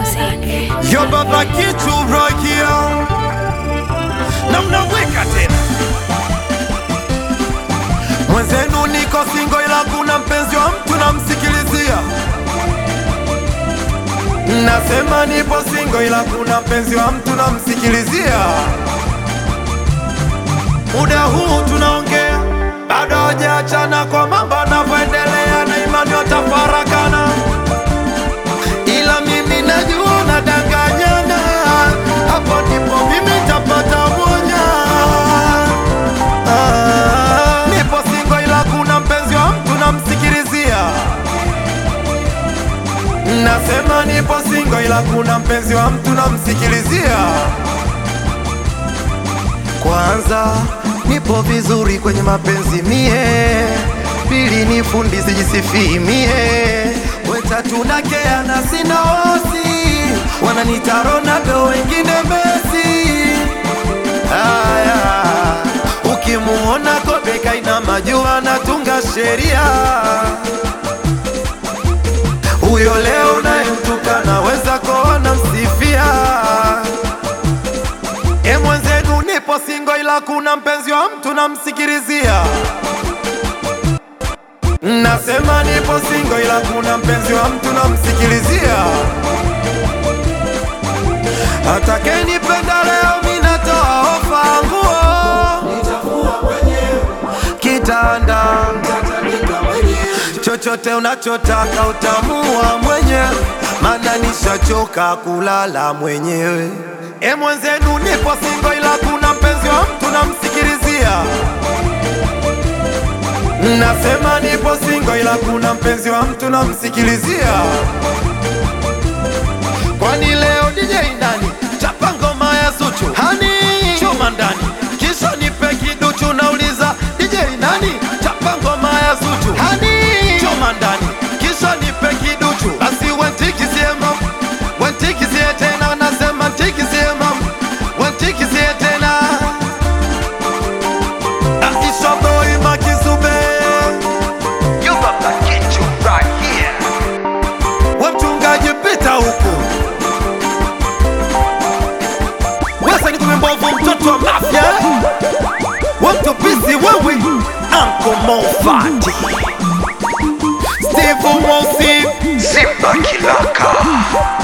Yo baba kitu rokia na mnaweka tena mwenzenu, niko singo ila kuna mpenzi wa mtu namsikilizia. Nasema nipo singo ila kuna mpenzi wa mtu namsikilizia. Muda huu tunaongea, bado hajaachana kwa mambo anavyoendelea, na imani watafarakana ila mimi najua nadanganyana, hapo ndipo mimi tapata moja. Ah, nipo singo ila kuna mpenzi wa mtu namsikilizia. Nasema nipo singo ila kuna mpenzi wa mtu namsikilizia. Kwanza nipo vizuri kwenye mapenzi mie, pili ni fundi sijisifii mie, wetatu nakea na sina osi, wananita Ronaldo wengine Messi. Haya, ukimuona Kobe kaina majua anatunga sheria, huyo leo unayemtuka naweza kuona msifia E mwenzenu, nipo singo ila kuna mpenzi wa mtu namsikilizia. Nasema nipo singo ila kuna mpenzi wa mtu namsikilizia. Atakenipenda leo mimi natoa ofa nguo kitanda chochote unachotaka utamua mwenyewe, maana nishachoka kulala mwenyewe. E mwenzenu, nipo singo ila kuna mpenzi wa mtu namsikilizia. Nasema nipo singo ila kuna mpenzi wa mtu namsikilizia. Kwani leo DJ ndani chapa ngoma ya Zuchu hani chuma ndani, kisha nipe kiduchu, nauliza DJ nani chapa ngoma ya Zuchu hani chuma ndani, kisha nipe kiduchu, basi wantikizie mam wantikizie tena, nasema ntikizie mam wantikizie tena Aisha boy makizube You got the kitu right here. we mchungaji pita huku wesa ni kumembovu mtoto wa mafya we mtupisi wewe Uncle Mofati Steve Mosi Simba Kilaka.